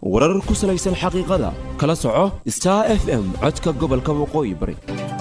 warar ku salaysan xaqiiqada kala soco star f m codka gobolka waqooyi bari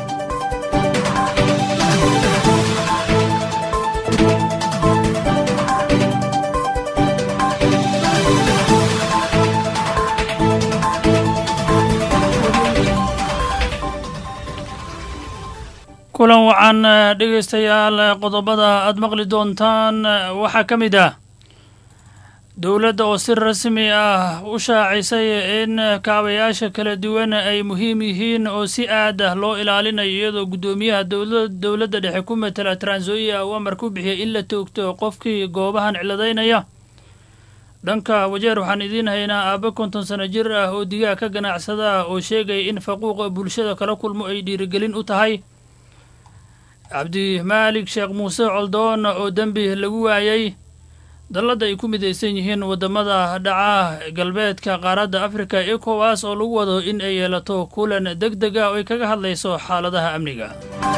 kulan wacan dhegaystayaal qodobada aad maqli doontaan waxaa ka mid ah dowladda oo si rasmi ah u shaacisay in kaabayaasha kala duwan ay muhiim yihiin oo si aad ah loo ilaalinayo iyadoo guddoomiyaha dowladda dhexe ku matala transoia uu amar ku bixiyay in la toogto qofkii goobahan ciladaynaya dhanka wajeer waxaan idiin haynaa aabbe konton sano jir ah oo digaag ka ganacsada oo sheegaya in faquuqa bulshada kala kulmo ay dhiirigelin u tahay cabdimaalik sheekh muuse coldoon oo dembi lagu waayey dalladda ay ku midaysan yihiin waddamada dhaca galbeedka qaaradda afrika ekowas oo lagu wado in ay yeelato kulan deg deg ah oo ay kaga hadlayso xaaladaha amniga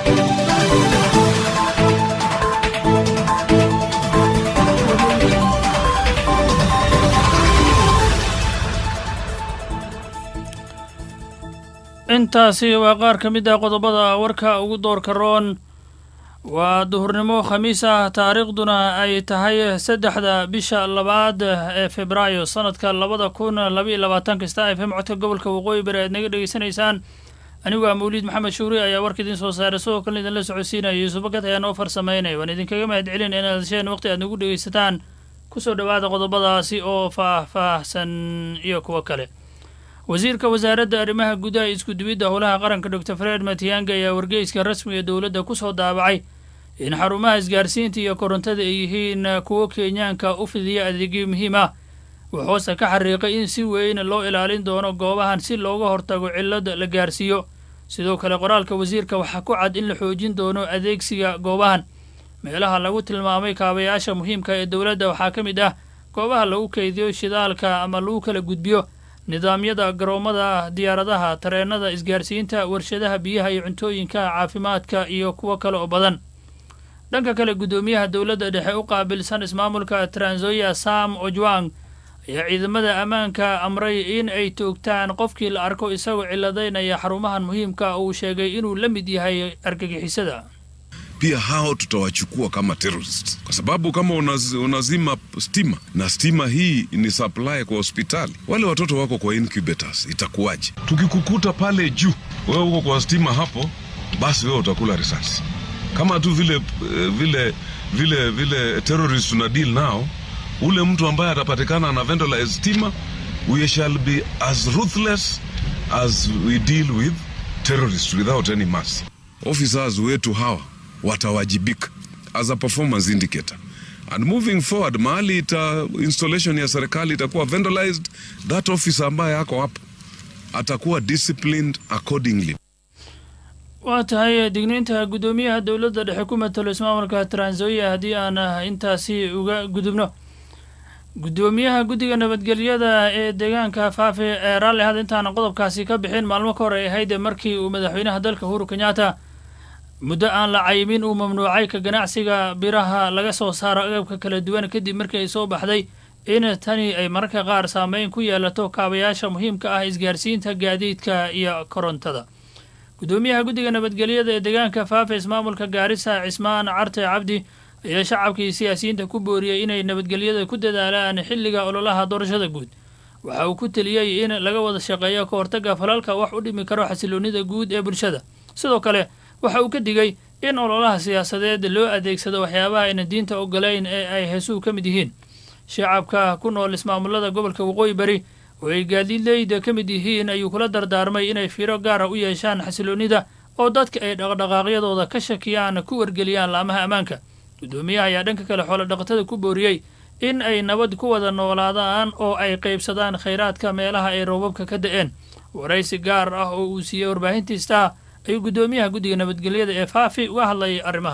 intaasi waa qaar ka mid ah qodobada warka ugu doorka roon waa duhurnimo khamiis ah taariikhduna ay tahay saddexda bisha labaad ee febraayo sanadka labada kun labaiyo labaatanka star f m codka gobolka waqooyi bari aad naga dhegeysanaysaan anigu aa mawliid maxamed shuuri ayaa warka idiin soo saaray sidoo kalena idinla socodsiinaya yuusuf bakad ayaa noo farsameynaya waan idinkaga mahad celin inaad hesheen waqti aad nagu dhegeysataan kusoo dhowaada qodobadaasi oo faah-faahsan iyo kuwo kale wasiirka wasaaradda arrimaha gudaha isku-dubidda howlaha qaranka doctor fred matianga ayaa wargeyska rasmiga dowladda ku soo daabacay in xarumaha isgaarsiinta iyo korontada ay yihiin kuwo kenyaanka u fidiya adeegyo muhiim ah wuxuuse ka xariiqay in si weyn loo ilaalin doono goobahan si looga hortago cillad la gaarsiiyo sidoo kale qoraalka wasiirka waxaa ku cad in la xoojin doono adeegsiga goobahan meelaha lagu tilmaamay kaabayaasha muhiimka ee dowladda waxaa ka mid ah goobaha lagu keydiyo shidaalka ama lagu kala gudbiyo nidaamyada garoomada diyaaradaha tareenada isgaarsiinta warshadaha biyaha iyo cuntooyinka caafimaadka iyo kuwo kale oo badan dhanka kale guddoomiyaha dowladda dhexe u qaabilsan ismaamulka transoia sam ojwang ayaa ciidamada ammaanka amray in ay toogtaan qofkii la arko isagoo ciladaynaya xarumahan muhiimka uu sheegay inuu la mid yahay argagixisada pia hao tutawachukua kama terrorist kwa sababu kama unaz, unazima stima na stima hii ni supply kwa hospitali, wale watoto wako kwa incubators, itakuwaje? Tukikukuta pale juu, wewe uko kwa stima hapo, basi wewe utakula risasi kama tu vile vile vile vile terrorist tuna deal nao. Ule mtu ambaye atapatikana na vandalize stima, we shall be as ruthless as we deal with terrorists without any mercy. Officers wetu hawa watawajibika as a performance indicator and moving forward, mahali ita installation ya serikali itakuwa vandalized, that officer ambaye ako hapo atakuwa disciplined accordingly. waa tahay digniinta guddoomiyaha dowladda dhexe ku matalo ismaamulka transoia haddii aan intaasi uga gudubno guddoomiyaha guddiga nabadgelyada ee deegaanka faafe ee raalli had intaana qodobkaasi ka bixin maalmo ka hor ay ahayd markii uu madaxweynaha dalka uhuru kenyatta muddo aan la cayimin uu mamnuucay ka ganacsiga biraha laga soo saaro agabka kala duwan kadib markii ay soo baxday in tani ay mararka qaar saameyn ku yeelato kaabayaasha muhiimka ah isgaarsiinta gaadiidka iyo korontada guddoomiyaha guddiga nabadgelyada ee deegaanka faafa ismaamulka gaarisa cismaan carte cabdi ayaa shacabkii siyaasiyiinta ku booriyey inay nabadgelyada ku dadaalaan xilliga ololaha doorashada guud waxa uu ku teliyey in laga wada shaqeeyo ka hortagga falalka wax u dhimi karo xasiloonnida guud ee bulshada sidoo kale waxa uu ka digay in ololaha siyaasadeed loo adeegsado waxyaabaha ayna diinta ogolayn ee ay heesuhu ka mid yihiin shacabka ku nool ismaamulada gobolka waqooyi bari oo ay gaadiidleyda ka mid yihiin ayuu kula dardaarmay inay fiiro gaara u yeeshaan xasiloonnida oo dadka ay dhaqdhaqaaqyadooda ka shakiyaan ku wargeliyaan laamaha ammaanka guddoomiyaha ayaa dhanka kale xoolo dhaqatada ku booriyey in ay nabad ku wada noolaadaan oo ay qaybsadaan khayraadka meelaha ay roobabka ka da'een waraysi gaar ah oo uu siiyey warbaahintiistaa ayuu guddoomiyaha guddiga nabadgelyada ee faafi uga hadlayay arrimahan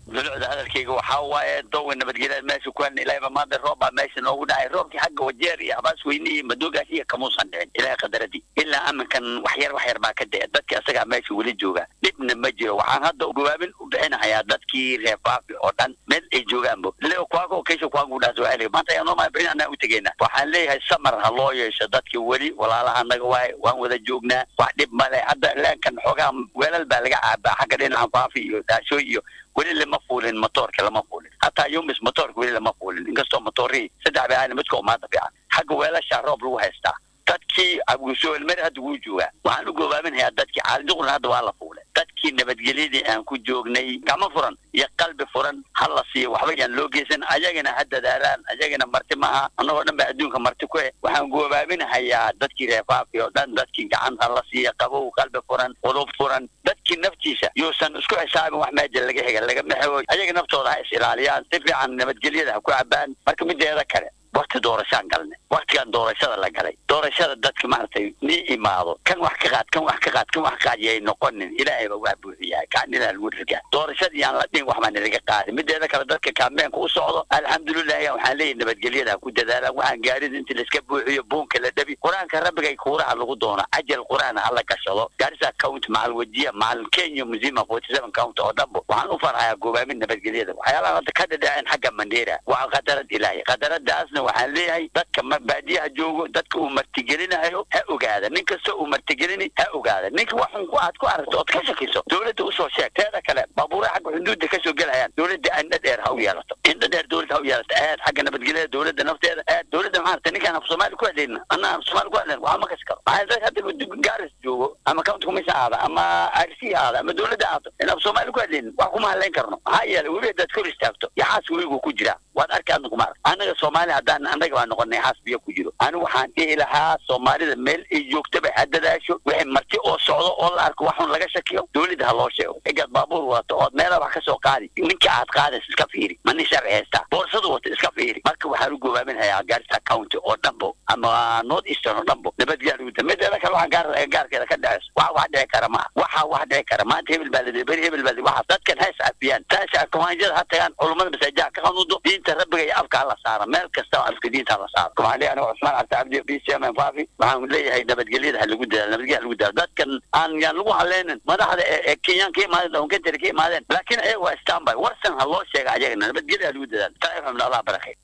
dulucda hadalkayga waxaa waaye dowga nabadgelya meesha ku helna ilaahay baa maanta roob baa meesha noogu dhacay roobkii xagga wajeer iyo habaas weyne iyo madoogaas iyo kamuusan dhicin ilaahay qadaradii ilaa aminkan wax yar wax yar baa ka dee dadki asagaa meesha weli jooga dhibna ma jiro waxaan hadda gawaabin u bixinahayaa dadkii reer faafi oo dhan meel ay joogaanbo leo kwago kesha kwagu dhaas waa eliga maanta ayaa nooma bixin anaa u tegeyna waxaan leeyahay samar ha loo yeesho dadki weli walaalaha anaga waaye waan wada joognaa wax dhib male hadda leenkan xoogaa weelal baa laga caabaa xagga dhinaca faafi iyo daashooy iyo weli lama fuulin motoorka lama fuulin hataa yumis motoorka weli lama fuulin inkastoo motoorihii saddex bay ahayn midka umaada fiican xagga weelashaa roob lagu haystaa dadkii abuusoolmeri hadda wuu joogaa waxaan u goobaaminayaa dadkii caaliduqna hadda waa la fuulay dadkii nabadgelyadii aan ku joognay gacmo furan iyo qalbi furan ha la siiyo waxba yaan loo geysan ayagana ha dadaalaan ayagana marti maaha annagoo dhan baa adduunka marti ku eh waxaan goobaaminahayaa dadkii reefaafi oo dhan dadkii gacan ha la siiya qabow qalbi furan qudub furan dadkii naftiisa yuusan isku xisaabin wax meeja laga hega lagama xego ayaga naftooda ha is ilaaliyaan si fiican nabadgelyada ha ku cabaan marka mideeda kale wakti doorashaan galnay waktigan doorashada la galay doorashada dadka maaragtay nii imaado kan wax ka qaad kan wax ka qaad kan wax ka qaad yay noqonin ilaahay baa waa buuxiyaa kaanina lagu rigaa doorashadii aan la dhihin wax baa nalaga qaadin mideeda kale dadka kaambeenka u socdo alxamdulilahi waxaan leeyahay nabadgelyada ha ku dadaalaan waxaan gaarin inta laiska buuxiyo buunka la dhabi qur-aanka rabbigay kuuraha lagu doono cajal qur-aan ha la gashado gaarisa count macal wajiya macal kenya musima forty seven count oo dhanbo waxaan u farxayaa goobaamin nabadgelyada waxyaalaha hadda ka dhadhaceen xagga mandheera waa qadarad ilaahay qadaradaasna waxaan leeyahay dadka baadiyaha joogo dadka uu martigelinayo ha ogaada nin kasta uu martigelini ha ogaada ninka waxun ku aad ku aragto ood ka shakiso dowladda usoo sheeg teeda kale baabuura xagga xuduudda kasoo gelayaan dowladda indha dheer ha u yeelato indha dheer dowladda ha u yeelato aad xagga nabadgelyada dowladda nafteeda aad dowladda maxaa ninkaan af soomaali ku hadlayna anna af soomaali ku hadlayn waxaa ma kasi karo maxaa dad hadda gaaris joogo ama county commission aada ama rc aada ama dowladda aado in af soomaali ku hadlaynin wax kuma hadlayn karno maxaa yeelay weli haddaad kor istaagto yaxaas weligu ku jiraa waad arki adna kuma arag annaga soomaali haddaan annaga baa noqonay xaas biyo ku jiro anigu waxaan dhihi lahaa soomaalida meel ay joogtaba ha dadaasho wixii marti oo socdo oo la arko waxun laga shakiyo dowladda ha loo sheego egaad baabuur wadato ood meela wax ka soo qaadi ninka aad qaadaysa iska fiiri ma nin sharci haystaa boorsadu wata iska fiiri marka waxaan u goobaaminayaa gaarisa county oo dhanbo ama north eastern oo dhanbo nabadgelyada mideeda kale waxaan gaar gaarkeeda ka dhaceyso waxa wax dhici kara maaha waxa wax dhici kara maanta hebel baa ladi beri hebel baa waxa dadkan ha iscafiyaan taasha kumaanjada ha tagaan culummada masaajiha ka qanuudo diinta rabbiga iyo afka ha la saara meel kasta oo afka diinta ha la saaro waxaan leeyahay aniga cusmaan cabdi cabdi b c m faafi waxaan leeyahay nabadgelyada ha lagu dadaalo nabadgelyada ha lagu dadaalo dadkan aan yaan lagu haleynin madaxda ee kenyaan ka imaadeen dhawankentari ka imaadeen laakiin ayaga waa standby warsan ha loo sheega ayagana nabadgelyada ha lagu dadaalo taifamna allah barakay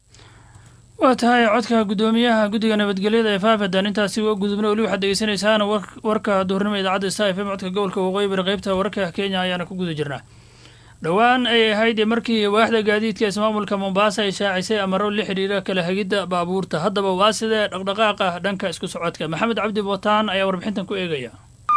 waa tahay codka guddoomiyaha guddiga nabadgelyada ee faafadan intaasi waa gudubna weli waxaad dhegeysanaysaan warka duhurnimo idaacadda star f m codka gobolka waqooyi bari qeybta wararka kenya ayaana ku guda jirnaa dhowaan ay ahayd markii waaxda gaadiidka ismaamulka mombaasa ay shaacisay amaro la xidhiira kala hagidda baabuurta haddaba waa sidee dhaqdhaqaaqa dhanka isku socodka maxamed cabdi bootaan ayaa warbixintan ku eegaya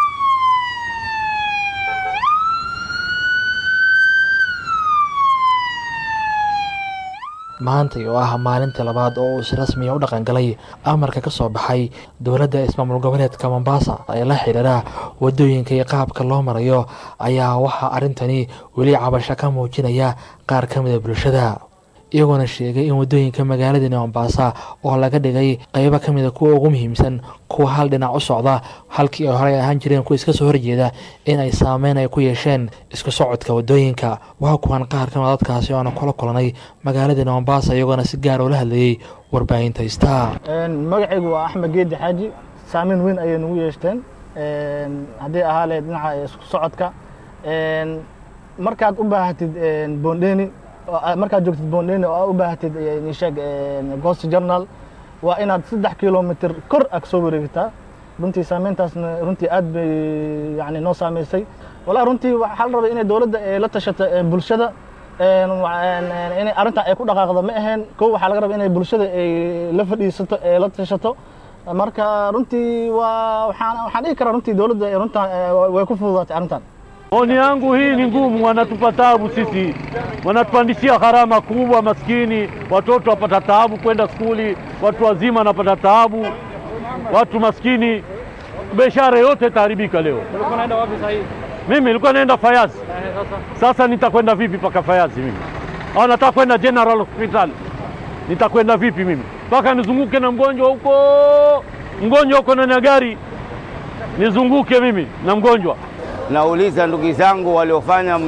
maantay oo ah maalintii labaad oo uu si rasmiya u dhaqangalay amarka ka soo baxay dowladda ismaamul goboleedka mombasa ee la xidhiira wadooyinka iyo qaabka loo marayo ayaa waxaa arrintani weli cabasho ka muujinaya qaar ka mida bulshada iyagoona sheegay in wadooyinka magaaladani mombasa oo laga dhigay qeybo ka mida kuwa ugu muhiimsan kuwa hal dhinac u socda halkii ay horey ahaan jireen kuwa iska soo horjeeda in ay saameyn ay ku yeesheen isku socodka wadooyinka waa kuwan qaar ka mida dadkaasi oona kula kulanay magaaladani mombasa iyagoona si gaar ula hadlayey warbaahinta star magacaygu waa axmed geedi xaaji saameyn weyn ayay nagu yeeshteen haddii ahaa lehed dhinaca isku socodka markaad u baahatid bondeni markaad joogtid bondeni oo u baahatid nisheeg ghost journal waa inaad saddex kilomitr kor ag soo wareegtaa runtii saameyntaasna runtii aad bay yani noo saameysay walaa runtii waxaa la rabay inay dowladda la tashato bulshada inay arrintan ay ku dhaqaaqdo ma aheen kow waxaa laga rabaa inay bulshada ay la fadhiisato ee la tashato marka runtii waa waxaan waxaan dhihi karaa runtii dowladda runtan way ku fududaatay arrintan Maoni yangu hii ni ngumu, wanatupa taabu sisi, wanatupandishia gharama kubwa. Maskini watoto wapata taabu kwenda skuli, watu wazima wanapata taabu, watu maskini, biashara yote itaharibika leo. Mimi nilikuwa naenda Fayazi, sasa nitakwenda vipi mpaka Fayazi mimi? Au nataka kwenda General Hospital, nitakwenda vipi mimi mpaka nizunguke na mgonjwa huko, mgonjwa huko ndani ya gari, nizunguke mimi na mgonjwa Nauliza ndugu zangu waliofanya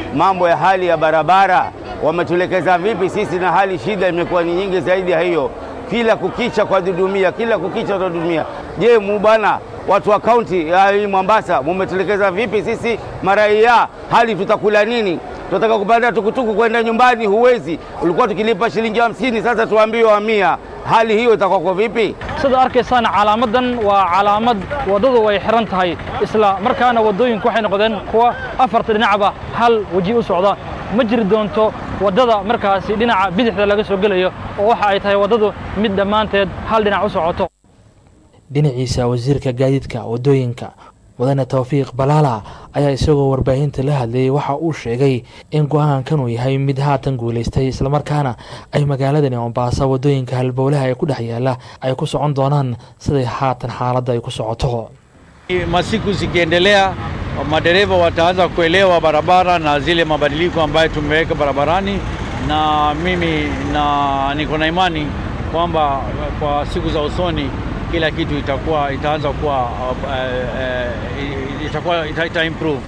mambo ya hali ya barabara wametuelekeza vipi sisi, na hali shida imekuwa ni nyingi zaidi ya hiyo, kila kukicha kwa dudumia, kila kukicha kwa dudumia. Je, mubana watu wa kaunti ya hii Mombasa mumetuelekeza vipi sisi maraia, hali tutakula nini? Tunataka kupanda tukutuku kwenda nyumbani, huwezi. Ulikuwa tukilipa shilingi hamsini, sasa tuambiwe wa mia. Hali hiyo itakuwa kwa vipi? sida arkaysaan calaamadan waa calaamad waddadu way xiran tahay isla markaana waddooyinku waxay noqdeen kuwa afarta dhinacba hal weji u socda ma jiri doonto waddada markaasi dhinaca bidixda laga soo gelayo oo waxa ay tahay waddadu mid dhammaanteed hal dhinac u socoto dhinaciisa wasiirka gaadiidka waddooyinka mudane tawfiiq balaala ayaa isagoo warbaahinta la hadlayay waxa uu sheegay in go-aankan uu yahay mid haatan guulaystay islamarkaana ay magaaladani mombaaso waddooyinka halbowlaha ee ku dhex yaala ay ku socon doonaan siday haatan xaaladda ay ku socoto Masiku zikiendelea, madereva wataanza kuelewa barabara na zile mabadiliko ambayo tumeweka barabarani, na mimi na niko na imani kwamba kwa siku za usoni kila kitu itakuwa itaanza kuwa uh, uh, itakuwa ita, ita improve.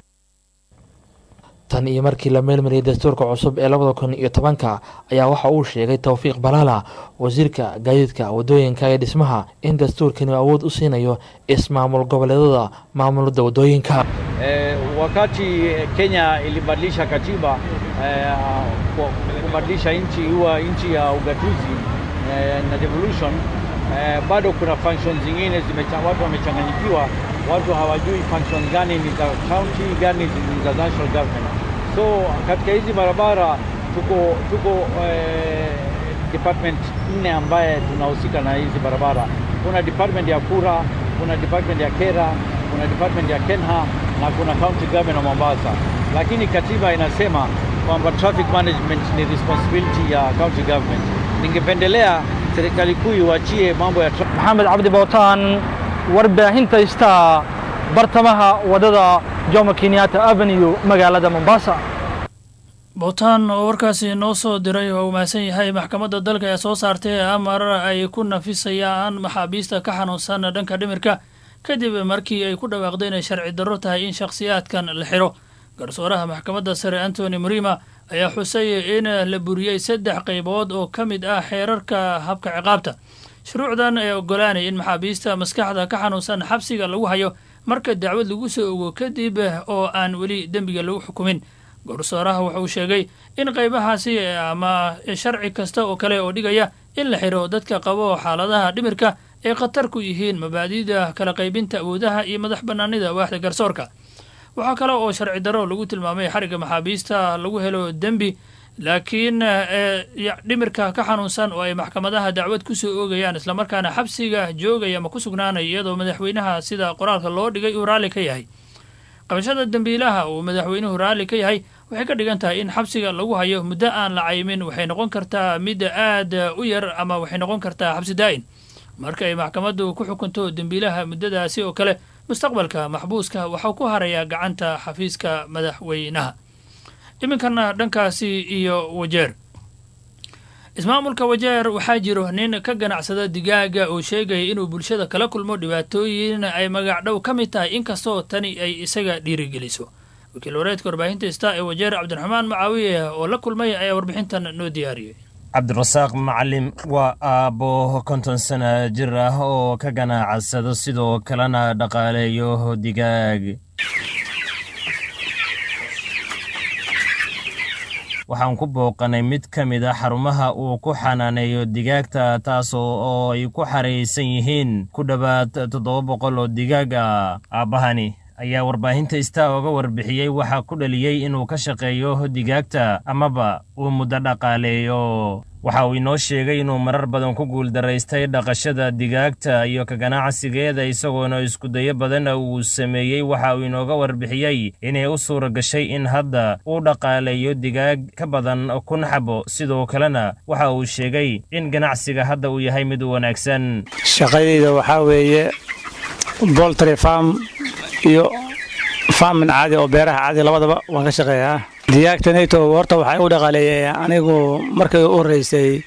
tan iyo markii la meelmariyay dastuurka cusub ee labada kun iyo tobanka ayaa waxa uu sheegay towfiiq balaala wasiirka gaadiidka waddooyinka ee dhismaha in dastuurkani awood u siinayo ismaamul goboleedada maamulada waddooyinka Eh, wakati Kenya ilibadilisha katiba eh, kwa- kubadilisha nchi huwa nchi ya ugatuzi eh, na devolution eh, bado kuna functions zingine zimecha, watu wamechanganyikiwa, watu hawajui function gani ni za county, gani ni za national government. So katika hizi barabara tuko tuko eh, department nne ambaye tunahusika na hizi barabara. Kuna department ya kura, kuna department ya kera, kuna department ya kenha na kuna county government of Mombasa, lakini katiba inasema kwamba traffic management ni responsibility ya county government. Ningependelea serikali kuu iwachie mambo ya tra- maxamed cabdi bootaan warbaahinta istaa bartamaha waddada jomo kenyatta avenue magaalada mombasa bootaan oo warkaasi noo soo diray oo uu mahadsan yahay maxkamadda dalka ee soo saartay amar ay ku nafisayaan maxaabiista ka xanuunsan dhanka dhimirka kadib markii ay ku dhawaaqday inay sharci darro tahay in shakhsiyaadkan la xiro garsooraha maxkamadda sare antony murima ayaa xusay in la buriyey saddex qaybood oo ka mid ah xeerarka habka ciqaabta shuruucdan ee ogolaanaya in maxaabiista maskaxda ka xanuunsan xabsiga lagu hayo marka dacwad lagu soo ogo kadib oo aan weli dembiga lagu xukumin garsooraha waxa uu sheegay in qaybahaasi ama sharci kasta oo kale oo dhigaya in la xiro dadka qabo xaaladaha dhimirka ay khatar ku yihiin mabaadi'da kala qaybinta awoodaha iyo madax bannaanida waaxda garsoorka waxaa kale oo sharci darro lagu tilmaamay xarigga maxaabiista lagu helo dembi laakiin dhimirka ka xanuunsan oo ay maxkamadaha dacwad ku soo oogayaan islamarkaana xabsiga joogaya ama ku sugnaanaya iyadoo madaxweynaha sida qoraalka loo dhigay uu raalli ka yahay qabashada dembiilaha uu madaxweynuhu raalli ka yahay waxay ka dhigan tahay in xabsiga lagu hayo muddo aan la caymin waxay noqon kartaa mid aad u yar ama waxay noqon kartaa xabsi daa'in marka ay maxkamaddu ku xukunto dembiilaha muddadaasi oo kale mustaqbalka maxbuuska waxau ku harayaa gacanta xafiiska madaxweynaha iminkana dhankaasi iyo wajeer ismaamulka wajeer waxaa jiro nin ka ganacsada digaaga oo sheegaya inuu bulshada kala kulmo dhibaatooyin ay magacdhow ka mid tahay inkastoo tani ay isaga dhiirigeliso wakiil wareedka warbaahinta ista ee wajeer cabdiraxmaan macaawiye oo la kulmay ayaa warbixintan noo diyaariyey cabdirasaaq macalim waa aabbo konton sana jir ah oo ka ganacsado sidoo kalena dhaqaaleeyo digaag waxaan ku booqanay mid ka mid a xarumaha uu ku xanaaneeyo digaagta taasoo oo ay ku xaraysan yihiin ku dhowaad toddoba boqol oo digaag ah aabbahani ayaa warbaahinta istaa oga warbixiyey waxaa ku dhaliyey inuu ka shaqeeyo digaagta amaba uu muddo dhaqaaleeyo waxa uu inoo sheegay inuu marar badan ku guuldaraystay dhaqashada digaagta iyo ka ganacsigeeda isagoona iskudayo badanna uu sameeyey waxa uu inooga warbixiyey inay u suura gashay in hadda uu dhaqaaleeyo digaag ka badan kun xabo sidoo kalena waxa uu sheegay in ganacsiga hadda uu yahay mid wanaagsan shaqadayda waxaa weeye boltry farm iyo farmin caadi oo beeraha caadi labadaba waan ka shaqeeyaa digaagtanayto horta waxaa u dhaqaaleeyay anigu markay u horreysay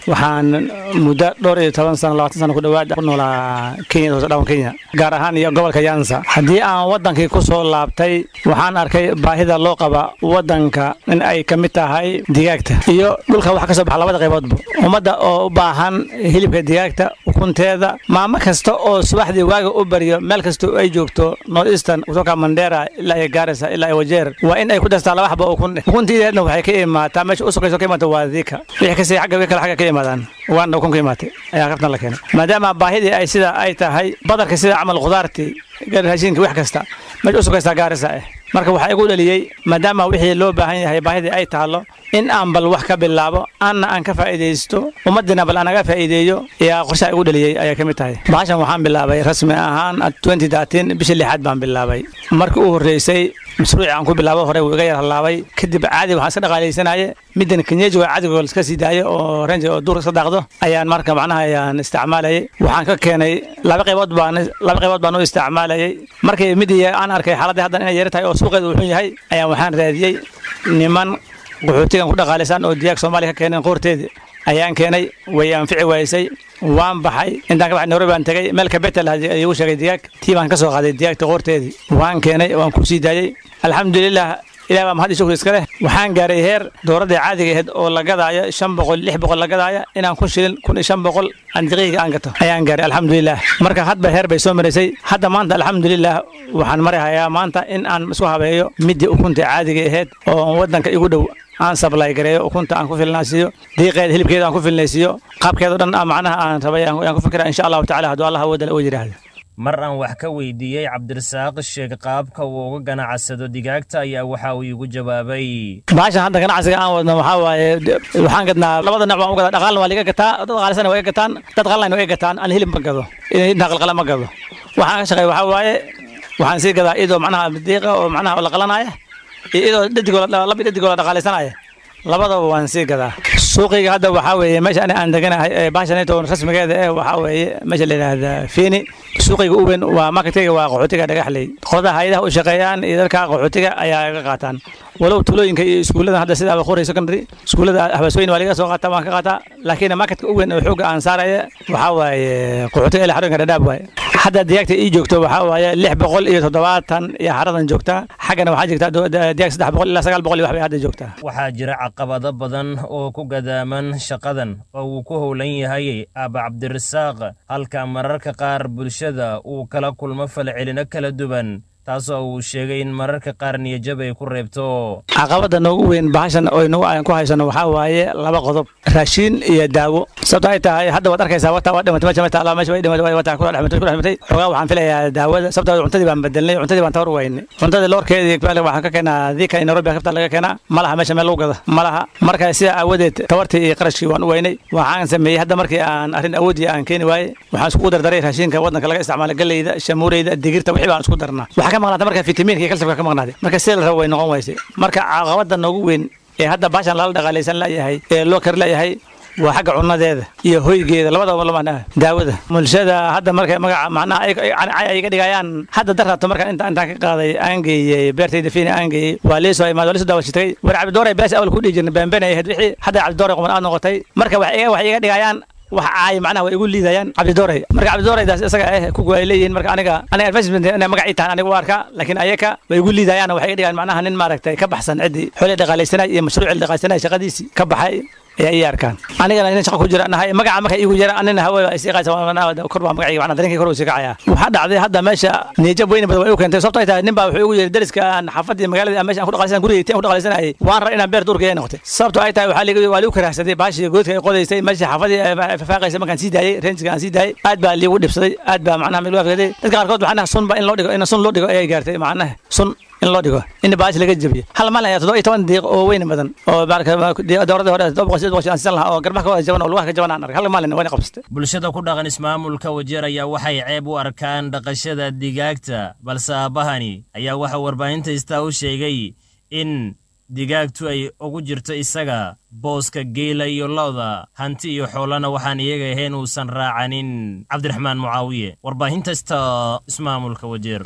waxaan muddo dhowr iyo toban sano labaatan sano ku dhowaad ku noolaa kenya hoose dhawan kenya gaar ahaan iyo gobolka yansa haddii aan wadankii ku soo laabtay waxaan arkay baahida loo qaba wadanka in ay ka mid tahay digaagta iyo dhulka wax ka soo baxa labada qayboodba ummadda oo u baahan hilibka digaagta ukunteeda maamo kasta oo subaxdii waaga u baryo meel kasta ay joogto north eastern kutoka mandera ilaa iyo gaarisa ilaa iyo wajeer waa in ay ku dastaa laba xaba ukun dheh ukuntiideedna waxay ka imaataa meesha u sokayso ka imaata waa diika wixii kasii xagga wixii kale xagga ka imaadaan waana ukun ka imaatay ayaa kaftan la keenay maadaama baahidii ay sida ay tahay badarka sida camal khudaartii raashinka wax kasta meesha u sokaystaa gaarisa ah marka waxaa igu dhaliyey maadaama wixii loo baahan yahay baahidii ay taalo in aan bal wax ka bilaabo anna aan ka faa'iidaysto ummaddiina bal anaga faa'iideeyo ayaa qorshaha igu dhaliyey ayay ka mid tahay bahashan waxaan bilaabay rasmi ahaan bishii lixaad baan bilaabay markii u horreysay mashruuci aan ku bilaabo hore wuu iga yar halaabay kadib caadi waxaan iska dhaqaalaysanaye middan kenyejiga cadigo iska sii daayo oo renji oo duur iska daaqdo ayaan marka macnaha ayaan isticmaalayay waxaan ka keenay laba qaybood baan laba qaybood baan u isticmaalayay markii midii aan arkay xaaladii haddan inay yar tahay oo suuqeedu wuxuu yahay ayaan waxaan raadiyey niman qaxootigan ku dhaqaalaysan oo diyaag soomaaliya ka keeneen qoorteedii ayaan keenay way anfici waysay waan baxay intaan ka baxay nairobi baan tegay meel kabetel igu sheegay digaag tii baan ka soo qaaday digaagta qoorteedii waan keenay waan ku sii daayey alxamdulilah ilaah baa mahad iyo shukri iska leh waxaan gaaray heer dowladda caadiga ahayd oo la gadaayo shan boqol lix boqol la gadaaya inaan kun shilin kun iyo shan boqol aan daqiiqiga aan gato ayaan gaaray alxamdulilah marka hadba heer bay soo maraysay hadda maanta alxamdulilah waxaan marahayaa maanta in aan isku habeeyo midii ukunta caadiga ahayd oo waddanka igu dhow aan sablay gareeyo ukunta aan ku filnaysiiyo diiqeeda hilibkeeda aan ku filnaysiiyo qaabkeeda o dhan macnaha aan rabay aan ku fikira insha allahu tacala hadduu allah wadala oo yidhaahdo mar aan wax ka weydiiyey cabdirasaaq sheeg qaabka uu uga ganacsado digaagta ayaa waxa uu iigu jawaabay baashan hadda ganacsiga aan wadno waxaa waaye waxaan gadnaa labada nooc baan u gadaa dhaqaalna waa liga gataa dad qaalisana waa iga gataan dad qalana waa iga gataan aan hilib ma gado intaa qalqala ma gado waxaan ka shaqeeya waxaa waaye waxaan sii gadaa iyadoo macnaha diiqa oo macnaha la qalanaya iyo iyadoo dhadigoo laba dhadigoo la dhaqaalaysanaya labadaba waan sii gadaa suuqiga hadda waxaa weeye meesha ani aan deganahay ee baashanito rasmigeeda eh waxaa weeye meesha la yidhaahda fiini suuqiga u weyn waa marketkeyga waa qaxootiga dhagaxley qolada hay-adaha u shaqeeyaan iyo dadka qaxootiga ayaa iga qaataan walow tulooyinka iyo iskuullada hadda sida abaqori secondary iskuullada habasooyin waa laga soo qaataa waan ka qaataa laakiin marketka u weyn oo xooga aan saaraya waxaa waaye qaxootiga ilaa xarooyinka dhadhaab waaye hadda digaagta ii joogto waxaa waaye lix boqol iyo toddobaatan iyo xaradan joogtaa xaggana waxaa jirtaa digaag saddex boqol ilaa sagaal boqol iyo wax bay hadda joogtaa waxaa jira caqabado badan oo ku gadaaman shaqadan oo uu ku howlan yahay aaba cabdirasaaq halka mararka qaar bulshada uu kala kulmo falcelino kala duwan taasoo uu sheegay in mararka qaar niyajab ay ku reebto caqabada noogu weyn bahashan oo nagu aan ku haysano waxaa waaye laba qodob raashiin iyo daawo sababto ay tahay hadda waad arkaysaa wata waa dhimatay meesha mata meesha way dhimatay wata ku dhexmatay ku dhexmatay xogaa waxaan filayaa daawada sababtoo cuntadii baan bedelnay cuntadii baan tawar weynay cuntadii loorkeedii waxaan ka keenaa diika in Nairobi kafta laga keenaa malaha meesha meel lagu gado malaha marka sida aawadeed tawartii iyo qarashkii waan u weynay waxaan sameeyey hadda markii aan arrin awoodii aan keeni waayey waxaan isku dardaray raashinka waddanka laga isticmaalo galleyda shamuureyda digirta wixii baan isku darnaa ka maqnaata marka fitamiinka iyo kalsiyamka ka maqnaaday marka sida la rabo way noqon weysay marka caqabada noogu weyn ee hadda baashan lala dhaqaalaysan layahay ee loo kari layahay waa xagga cunadeeda iyo hoygeeda labadaba lama daawada bulshada hadda markay magaca macnaha ay iga dhigayaan hadda daraato markaan inta intaan ka qaaday aan geeyey beertayda fiina aan geeyey waa liisoo imaad waa liisoo daawashitay war cabdidooray bees awal ku dhihi jirna beenbeen ay ahayd wixii hadda cabdidooray quman aad noqotay marka waxay iga dhigayaan wax caay macnaha way igu liidayaan cabdidooray marka cabdidooredaas isaga eh kugu ay leeyihiin marka aniga aniga advertisement inay magac ii tahan aniga u arkaa laakiin ayaka way igu liidayaan waxay iga dhigaan macnaha nin maaragtay ka baxsan ciddii xoolii dhaqaalaysanay iyo mashruucii dhaqaalaysanay shaqadiisii ka baxay ayaa ii arkaan anigana nin shaqa ku jira nahay magaca marka iigu jira anina hawe isii qaysa kor baa magacayga macnaha darinkii kor uu sii kacaya waxaa dhacday hadda meesha niyajab weyni badan way u keentay sababto ay tahay nin baa wuxuu igu yiri dariska aan xaafadii magaalada meesha aan ku dhaqalaysan gurigay tiin ku dhaqalaysanayay waan rar inaan beer duurka ay noqotay sababto ay tahay waxaa liigu waa liigu karaahsaday baashii goodka ay qodaysay meesha xaafadii fafaaqaysa markaan sii daayay reenjiga aan sii daayay aad baa liigu dhibsaday aad baa macnaha meel waafgaday dadka qaarkood macnaha sun ba in loo dhigo in sun loo dhigo ayay gaartay macnaha sun in loo dhigo in baashi laga jabiyo hal maalin ayaa toddoba iyo toban diiq oo weyn badan oo dowladda hore toddoba boqol sideed boqol aan siisan lahaa oo garbaha ka wada jaban oo lugaha ka jaban aan arkay hal maalin wayna qabsatay bulshada ku dhaqan ismaamulka wajeer ayaa waxay ceeb u arkaan dhaqashada digaagta balse aabahani ayaa waxa warbaahinta istaa u sheegay in digaagtu ay ugu jirto isaga booska geela iyo lo'da hanti iyo xoolana waxaan iyaga ahayn uusan raacanin cabdiraxmaan mucaawiye warbaahinta ista ismaamulka wajeer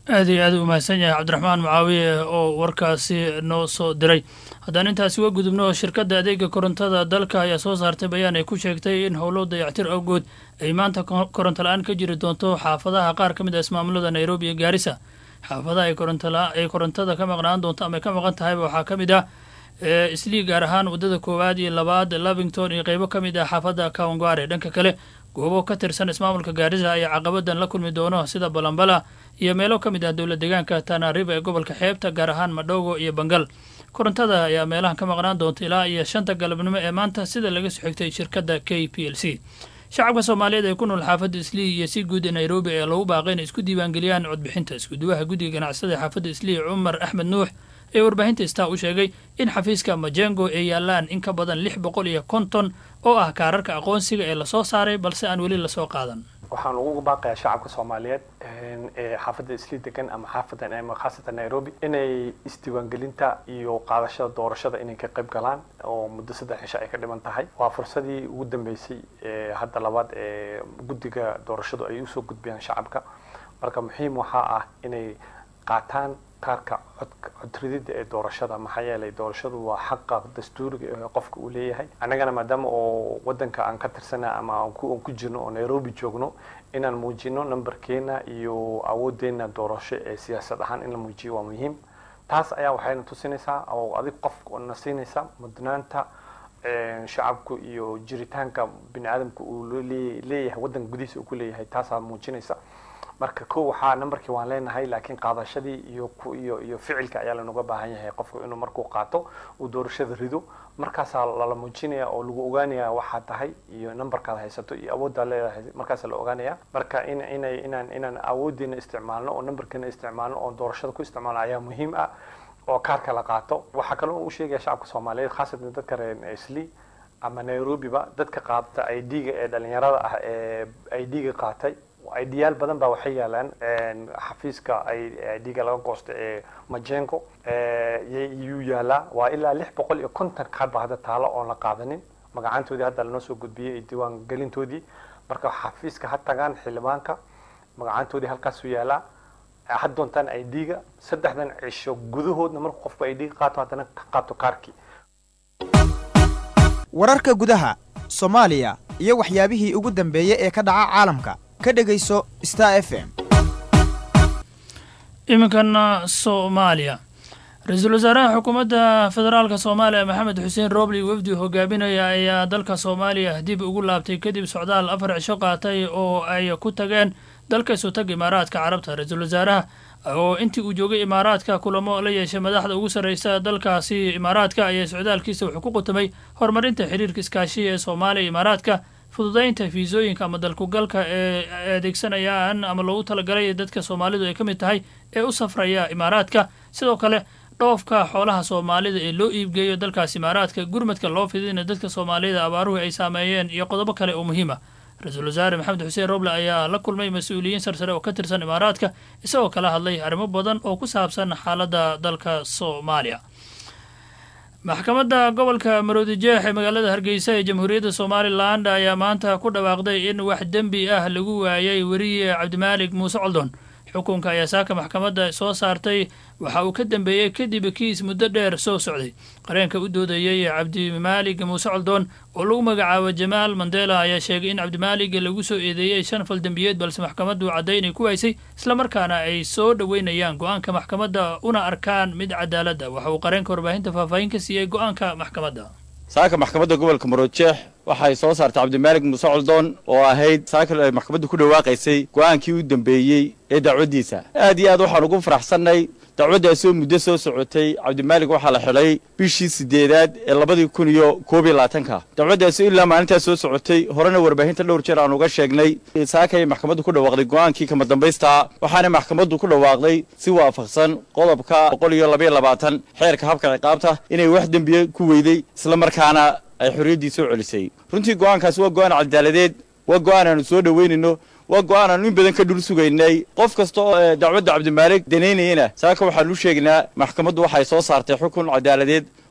aad iyo aad u mahadsan yahay cabdiraxmaan mucaawiye oo warkaasi noo soo diray haddaan intaasi uga gudubno shirkadda adeega korontada dalka ayaa soo saartay bayaan ay ku sheegtay in howlo dayactir awgood ay maanta koronto la-aan ka jiri doonto xaafadaha qaar ka mid ah ismaamulada nairobi iyo gaarisa xaafadaha ay korontada ka maqnaan doonto ama ay ka maqan tahayba waxaa ka mid ah islii gaar ahaan waddada koowaad iyo labaad lavington iyo qeybo ka mid ah xaafadda kawangware dhanka kale goobo ka tirsan ismaamulka gaarisa ayaa caqabadan la kulmi doono sida balambala iyo meelo ka mid ah dowla deegaanka tanariba ee gobolka xeebta gaar ahaan madhogo iyo bangal korontada ayaa meelahan ka maqnaan doonta ilaa iyo shanta galabnimo ee maanta sida laga soo xigtay shirkadda k p l c shacabka soomaaliyeed ee ku nool xaafadda islii iyo si guud ee nairobi ayaa lagu baaqay inay isku diiwaangeliyaan codbixinta iskuduwaha guddiga ganacsada ee xaafadda islii cumar axmed nuux ee warbaahinta star u sheegay in xafiiska majengo ay yaalaan in ka badan lix boqol iyo konton oo ah kaararka aqoonsiga ee lasoo saaray balse aan weli lasoo qaadan waxaan ugu baaqayaa shacabka soomaaliyeed ee xaafadda islii degan ama xaafadan ama khaasatan nairobi inay isdiiwaangelinta iyo qaadashada doorashada inay ka qayb galaan oo muddo saddex cisho ay ka dhiman tahay waa fursadii ugu dambeysay ee hadda labaad ee guddiga doorashadu ay usoo gudbiyaan shacabka marka muhiim waxaa ah inay qaataan kaarka codridida ee doorashada maxaa yeelay doorashadu waa xaqa dastuuriga ee qofka uu leeyahay annagana maadaama oo wadanka aan ka tirsana ama aan ku jirno oo nairobi joogno inaan muujino numberkeena iyo awoodeena doorasho ee siyaasad ahaan in la muujiyo waa muhiim taas ayaa waxayna tusinaysaa oo adig qof na siinaysa mudnaanta shacabku iyo jiritaanka bini aadamka uu leeyahay wadanka gudihiisa uu ku leeyahay taasaa muujinaysa marka ko waxaa numberkii waan leenahay laakiin qaadashadii iyo iyo iyo ficilka ayaa lanoga baahan yahay qofku inuu markuu qaato uu doorashada rido markaasaa lala muujinaya oo lagu ogaanaya waxaa tahay iyo numberkaad haysato iyo awooddaa leedahay markaasaa la ogaanaya marka in inay inaan inaan awoodeena isticmaalno oo numberkeena isticmaalno oo doorashada ku isticmaalno ayaa muhiim ah oo kaarka la qaato waxaa kaloo u sheegaya shacabka soomaaliyeed khaasatan dadka reer isli ama nairobiba dadka qaadata i d-ga ee dhalinyarada ah ee i d-ga qaatay idyaal badan baa waxay yaalaan xafiiska idga laga goosta ee majengo yuu yaalaa waa ilaa lix boqol iyo konton kaad ba hadda taalo oon la qaadanin magacaantoodii hadda lanoo soo gudbiyey diiwaan gelintoodii marka xafiiska ha tagaan xildhibaanka magacaantoodii halkaasuu yaalaa had doontaan idga saddexdan cisho gudahoodna markuu qofku idga qaato haddana ka qaato kaarkii wararka gudaha soomaaliya iyo waxyaabihii ugu dambeeyey ee ka dhaca caalamka ka dhegayso star f m iminkana soomaaliya ra-iisul wasaaraha xukuumadda federaalka soomaaliya maxamed xuseen roobli wafdi hogaaminaya ayaa dalka soomaaliya dib ugu laabtay kadib socdaal afar cisho qaatay oo ay ku tageen dalka isutag imaaraadka carabta ra-iisul wasaaraha oo intii uu joogay imaaraadka kulamo la yeeshay madaxda ugu sarreysa dalkaasi imaaraadka ayaa socdaalkiisa wuxuu ku qutamay horumarinta xiriirka iskaashiya ee soomaaliya imaaraadka fududaynta fiisooyinka ama dalkugalka ee adeegsanayaan ama loogu talagalay dadka soomaalidu ay ka mid tahay ee u safraya imaaraadka sidoo kale dhoofka xoolaha soomaalida ee loo iibgeeyo dalkaas imaaraadka gurmadka loo fidina dadka soomaalida abaaruhu ay saameeyeen iyo qodobo kale oo muhiima ra-iisul wasaare maxamed xuseen roble ayaa la kulmay mas-uuliyiin sarsare oo ka tirsan imaaraadka isagoo kala hadlay arrimo badan oo ku saabsan xaaladda dalka soomaaliya maxkamadda gobolka maroodijeex ee magaalada hargeysa ee jamhuuriyadda somalilan ayaa maanta ku dhawaaqday in wax dembi ah lagu waayay weriye cabdimaalig muuse coldon xukunka ayaa saaka maxkamadda soo saartay waxa uu ka dambeeyey kadib kiis muddo dheer soo socday qareenka u doodayey cabdimaalig muuse coldoon oo lagu magacaabo jamaal mandela ayaa sheegay in cabdimaalig lagu soo eedeeyey shan fal dembiyeed balse maxkamaddu caddaynay ku waysay islamarkaana ay soo dhoweynayaan go-aanka maxkamadda una arkaan mid cadaaladda waxa uu qareenka warbaahinta faahfaahin ka siiyey go-aanka maxkamadda saaka maxkamadda gobolka maroodjeex waxay soo saartay cabdimaalig muuse coldoon oo ahayd saaka ay maxkamaddu ku dhawaaqaysay go'aankii u dambeeyey ee dacwaddiisa aad iyo aad waxaan ugu faraxsannay dacwaddaasoo muddo soo socotay cabdimaalig waxaa la xidhay bishii siddeedaad ee labadii kun iyo koob iyo labaatanka dacwaddaasoo ilaa maalintaas soo socotay horena warbaahinta dhowr jeer aan uga sheegnay saakay maxkamaddu ku dhawaaqday go'aankii kama dambaystaa waxaana maxkamaddu ku dhawaaqday si waafaqsan qodobka boqol iyo labaiyo labaatan xeerka habka ciqaabta inay wax dembiye ku weyday islamarkaana ay xorriyaddii soo celisay runtii go'aankaasi waa go'aan cadaaladeed waa go'aan aanu soo dhoweynayno waa go'aan aanu in badan ka dhul sugaynay qof kasta oo dacwadda cabdimaalig danaynayana saaka waxaanu u sheegnaa maxkamaddu waxay soo saartay xukun cadaaladeed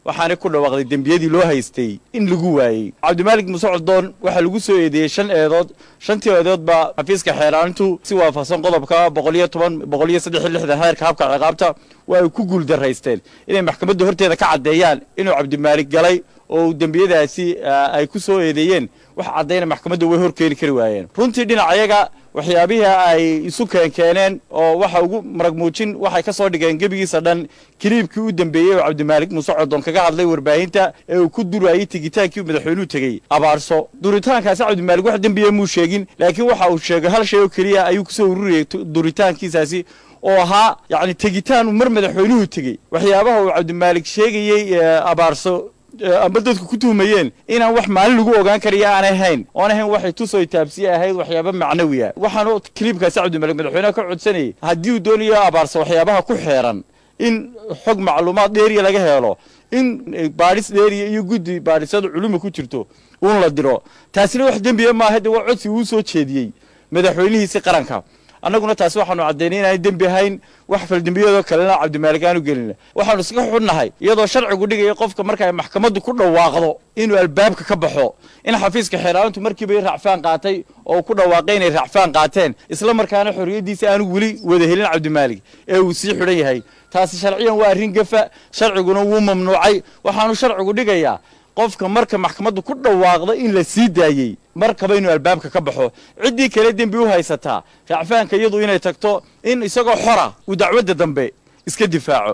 waxaanay ku dhawaaqday dembiyadii loo haystay in lagu waayey cabdimaalig muuse coldoon waxaa lagu soo eedeeyey shan eedood shantii eedood baa xafiiska xeeraanintu si waafaqsan qodobka boqol iyo toban boqol iyo saddex iyo lixdan heerka habka ciqaabta waa ay ku guuldaraysteen inay maxkamadda horteeda ka caddeeyaan inuu cabdimaalig galay oo dembiyadaasi ay ku soo eedeeyeen wax caddayna maxkamadda way hor keeni kari waayeen runtii dhinacayaga waxyaabihii ay isu keenkeeneen oo waxa ugu marag muujin waxay ka soo dhigeen gebigiisa dhan kiliibkii u dambeeyey oo cabdimaalig muuse codon kaga hadlay warbaahinta ee uu ku durayey tegitaankii madaxweynuhu tegey abaarso duritaankaasi cabdimaalig wax dembiya muu sheegin laakiin waxa uu sheegay hal shay oo keliya ayuu kusoo ururiyey duritaankiisaasi oo ahaa yacni tegitaanu mar madaxweynuhu tegey waxyaabaha uu cabdimaalig sheegayey abaarso amba dadku ku tuhmayeen inaan wax maalin lagu ogaan karayo aanay hayn oon ahayn waxay tusoo taabsiye ahayd waxyaaba macnawiya waxaanu kiliibkaasi cabdimalik madaxweyneha ka codsanayay haddii uu doonayo abaarsa waxyaabaha ku xeeran in xog macluumaad dheeriya laga helo in baadhis dheeriya iyo guddi baadhisada culuma ku jirto uun la diro taasina wax dembiya maaha de waa codsi uu soo jeediyey madaxweynihiisi qaranka annaguna taasi waxaanu caddaynay inaan dembi ahayn wax faldembiyadoo kalena cabdimaalig aanu gelina waxaanu iska xunnahay iyadoo sharcigu dhigaya qofka markay maxkamaddu ku dhawaaqdo inuu albaabka ka baxo in xafiiska xeeraalintu markiiba racfaan qaatay oo ku dhawaaqay inay racfaan qaateen isla markaana xorriyaddiisa aanu weli wada helin cabdimaalig ee uu sii xidhan yahay taasi sharciyan waa arrin gafa sharciguna wuu mamnuucay waxaanu sharcigu dhigayaa qofka marka maxkamaddu ku dhawaaqdo in la sii daayey markaba inuu albaabka ka baxo ciddii kale dembi u haysataa racfaanka iyadu inay tagto in isagoo xora uu dacwadda dambe iska difaaco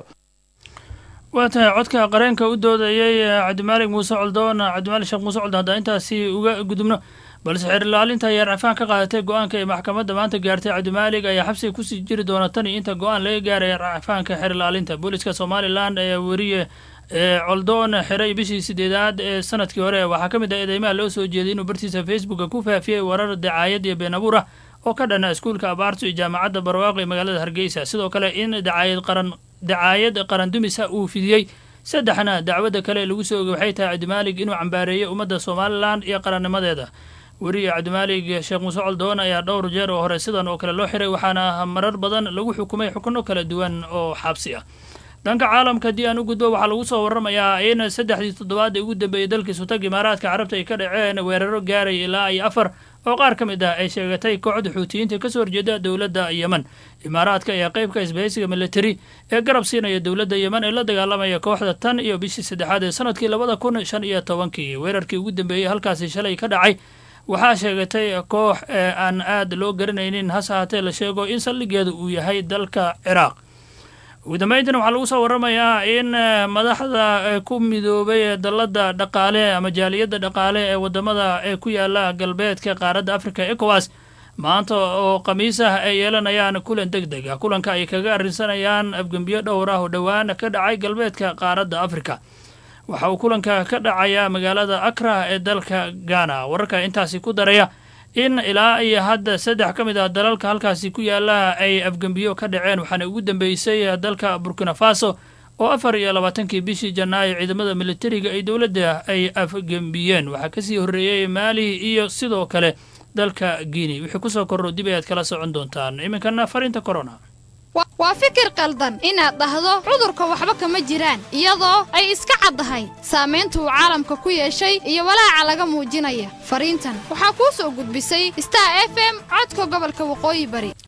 waa tahay codka qareenka u doodayey cabdimaalig muuse coldoon cabdimaalig sheekh muuse coldoon haddaan intaasi uga gudubno balse xeer ilaalinta ayaa racfaan ka qaadatay go-aanka ay maxkamadda maanta gaartay cabdimaalig ayaa xabsiga kusii jiri doona tan iyo inta go-aan laga gaaraya racfaanka xeer ilaalinta booliska somalilan ayaa weriye coldoon xiray bishii sideedaad ee sanadkii hore waxaa ka mid ah eedeymaha loo soo jeeday inuu bartiisa facebooka ku faafiyey warar dacaayad iyo been abuur ah oo ka dhana iskuulka abaarto iyo jaamacadda barwaaqo ee magaalada hargeysa sidoo kale in dacaayad qaran dacaayad qarandumisa uu fidiyey saddexna dacwadda kale lagu soo ogay waxay tahay cabdimaalig inuu cambaareeyey ummadda somalilan iyo qarannimadeeda weriye cabdimaalig sheekh muuse coldoon ayaa dhowr jeer oo hore sidan oo kale loo xiray waxaana marar badan lagu xukumay xukuno kala duwan oo xabsi ah dhanka caalamka haddii aan u gudbo waxaa lagu soo warramayaa in saddexdii toddobaad ee ugu dambeeyey dalkii sutag imaaraadka carabta ay ka dhaceen weeraro gaaraya ilaa iyo afar oo qaar ka mid ah ay sheegatay kooxda xuutiyiinta kasoo horjeeda dowladda yemen imaaraadka ayaa qeybka isbahaysiga militari ee garab siinaya dowladda yemen ee la dagaalamaya kooxda tan iyo bishii saddexaad ee sanadkii labada kun shan iyo tobankii weerarkii ugu dambeeyey halkaasi shalay ka dhacay waxaa sheegatay koox ee aan aad loo garanaynin hase haatee la sheego in saldhigeedu uu yahay dalka ciraaq ugu dambeyntina waxaa lagu soo warramayaa in madaxda ku midoobay dalladda dhaqaale ama jaaliyadda dhaqaale ee waddamada ee ku yaala galbeedka qaaradda africa ecowas maanta oo khamiis ah ay yeelanayaan kulan deg deg ah kulanka ay kaga arrinsanayaan afgembiyo dhowr ah oo dhowaan ka dhacay galbeedka qaaradda africa waxa uu kulanka ka dhacayaa magaalada akra ee dalka ghana wararka intaasi ku daraya in ilaa iyo hadda saddex ka mid ah dalalka halkaasi ku yaala ay afgembiyo ka dhaceen waxaana ugu dambeysay dalka burkina faso oo afar iyo labaatankii bishii janaayo ciidamada militariga ay dowladda ay afgembiyeen waxaa kasii horreeyey maali iyo sidoo kale dalka guinea wixii kusoo korro dib ayaad kala socon doontaan iminkana fariinta corona waa fikir qaldan inaad dhahdo cudurka waxba kama jiraan iyadoo ay iska caddahay saamaynta uu caalamka ku yeeshay iyo walaaca laga muujinaya fariintan waxaa kuu soo gudbisay star f m codka gobolka waqooyi bari